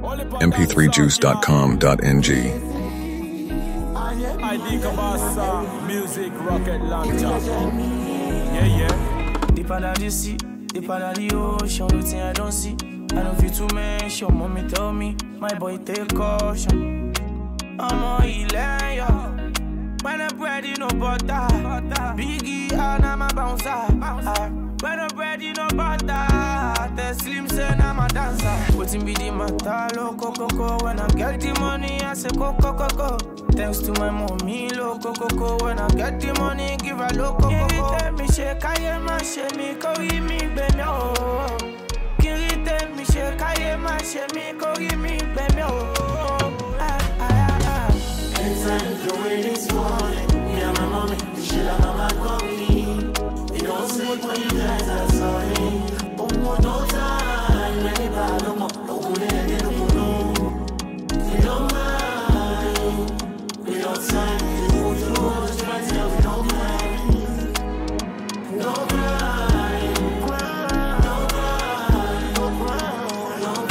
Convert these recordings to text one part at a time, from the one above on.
mp3juice.com.ng. ID Kabasa, music rocket launcher. Yeah, yeah. Deep under the sea, deep under the ocean, the thing I don't see. I don't feel to mention, mommy tell me, my boy take caution. I'm on Ilaya, when I'm ready, no butter. Biggie and I'm a bouncer. Ah, When I'm ready, no butter. The slim say I'm a dancer. Waiting be the matter, loco coco. When I get the money, I say coco coco. Thanks to my mommy, loco coco. When I get the money, give her loco coco. Tell me shake, I am a shake me, carry me, baby, oh. Kiri tell me shake, I am a shake me, carry me, baby, oh. Ah, ah, ah, ah. Anytime the way this morning, me and my mommy, the shit like mama call me. It don't sleep when you guys are sorry. One more no time, anybody no more. No one in it, no more. We don't mind, we don't time. We move through all the stress, yeah, we don't mind. No cry, no cry, no cry, no cry, no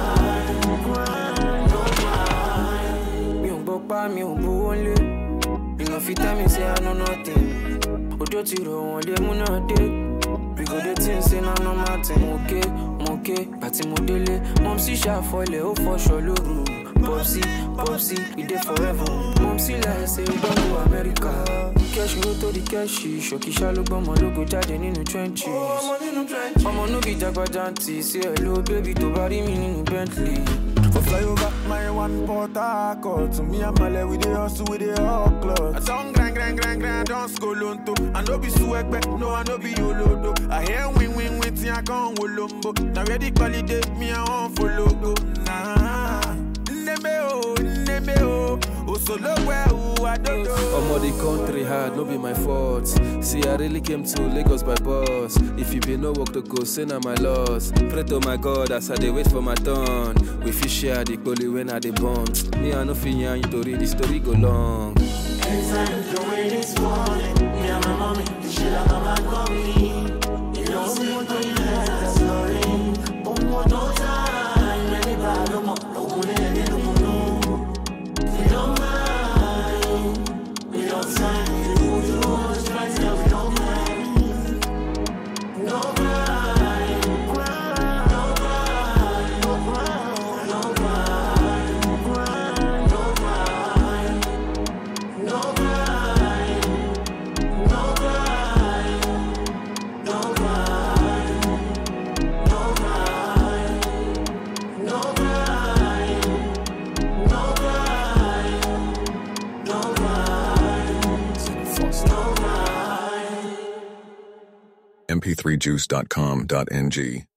cry, no cry. mi ò gbọ́ pa mi ò gbowó lé ìyàn fi tell me say I know nothing òjò ti rọ̀ wọ́n lé múná dé we go dey think say na normal thing mo ké mo ké àti mo délé mom sì ṣàfọlẹ̀ ó fọṣọ lóru popsi popsi we dey forever mom sì láì ṣe we don go America kẹ́sì ló tó di kẹ́sì ṣòkìṣà ló gbọ́mọ lógo jáde nínú trenches ọmọ nógi jagbajanti sí ẹ̀ ló bébí tó bá rí mi nínú Bentley. For flyover, my one port Harcourt. To me and Male, we dey hustle, we dey hot clock. I don't grind, grind, grind, grind, don't skolonto. I no be suwekbe, no, I no be yolodo. I hear win, win, win, till I come wolombo. Now ready holiday, me I want follow go. Nah, neme oh, neme oh. Oh, so low where oh, I don't know. Omo the country hard, no be my fault. See, I really came to Lagos by bus. If you be no work to go, say na my loss. Pray to my God as I dey wait for my turn. We fit share the poly when I dey born. Me I no fit yarn you to read the story go long. Anytime the way this morning, me and my mommy, the shit like mama call me. It don't sleep when you guys are sorry. One more no time, anybody no more. No one in it, no more, no. We don't mind, we don't time. We move through all the stress, yeah, we don't mind. No cry, no cry, no cry, no cry, no cry, no cry. No cry, no cry, no cry, no cry, no cry, no cry, no cry, no cry. mp3juice.com.ng.